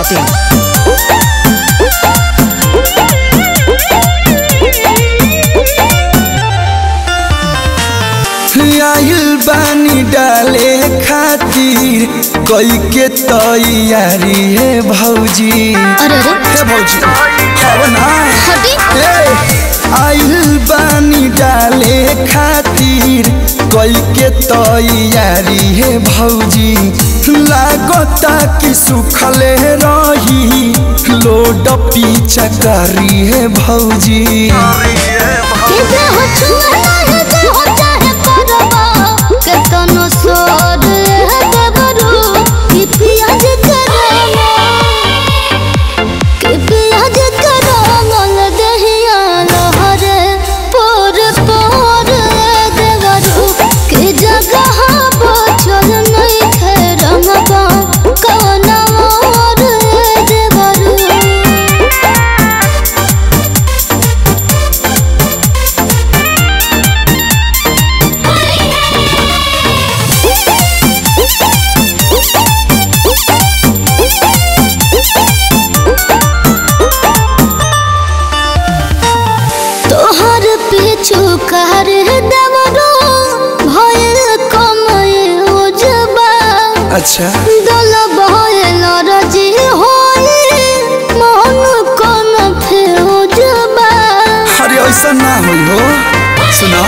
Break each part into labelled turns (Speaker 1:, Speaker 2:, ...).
Speaker 1: masti.in.
Speaker 2: आइल बानी डाले खातिर कई के तैयारी है भौजी
Speaker 3: अरे अरे
Speaker 2: हे भौजी अब ना
Speaker 3: हटी
Speaker 2: ए, आइल बानी डाले खातिर कई के तैयारी है भौजी लागता कि सुखले रही लोड पीछा करी है भौजी
Speaker 3: के दे हो छुआ है दे हो चाहे परवा के तनो सोर है देवरू कि पियाज करवा कि पियाज करवा दहिया लहरे पोर पोर देवरू कि जगह बचल नहीं खेरंगवा कौन और देवरू तोहर पीछू कर देवरो भयल कमय उजबा
Speaker 2: अच्छा
Speaker 3: दल भयल रजी होले मन कोन फेउजबा
Speaker 2: अरे ऐसा ना होई हो सुना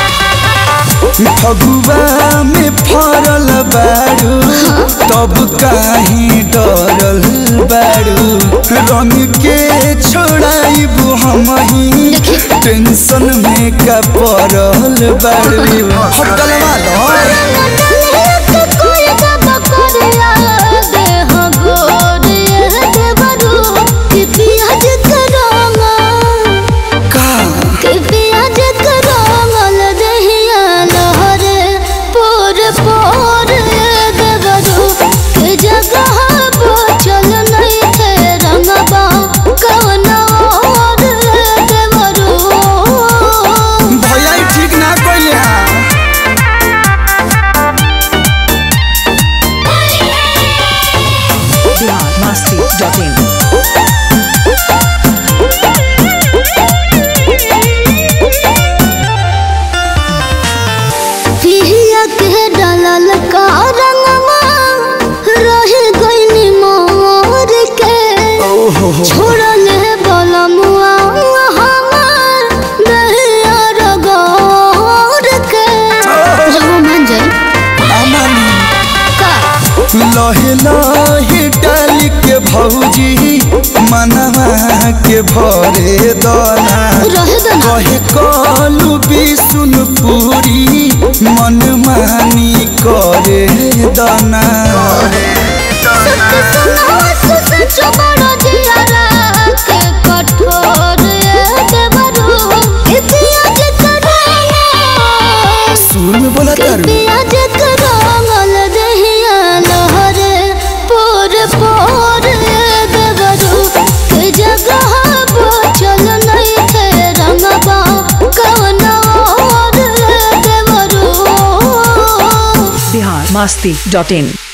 Speaker 2: फगुआ में फरल बारू तब काहे डरल बारू रंग के छोड़ाइबू हम ही टेंशन में का पड़ल बारू होटल वाला
Speaker 3: पियाज करोगा
Speaker 2: का
Speaker 3: के पियाज करमल दहिया लहरे पोर पोर देवरू के जगह बचल नहीं थे रंगबा कवन और देवरू
Speaker 2: भैया ई ठीक ना कइले हां
Speaker 1: Bihar masti.in.
Speaker 3: पिया के डालल का रंगवा रह गइनी मोर के
Speaker 2: ओहो हो
Speaker 3: छोड़ल बलमुआ हमार दहिया रगोर के जब मन जाई
Speaker 2: अमन
Speaker 3: का
Speaker 2: लहे लहे डाल के भौजी मनवा के भरे दना
Speaker 3: रह दना
Speaker 2: कहे कलू बिसुन पूरी मन मानी करे दना
Speaker 3: सत्य सुनावा सच बड़ा जियारा के कठोर देवरू इतिहास करावा
Speaker 2: सुन बोला तारू
Speaker 3: पियाज करमल दहिया लहरे पोर पोर देवरू के जगह बचल नहीं थे रंगबा कवन और देवरू
Speaker 1: Bihar masti.in.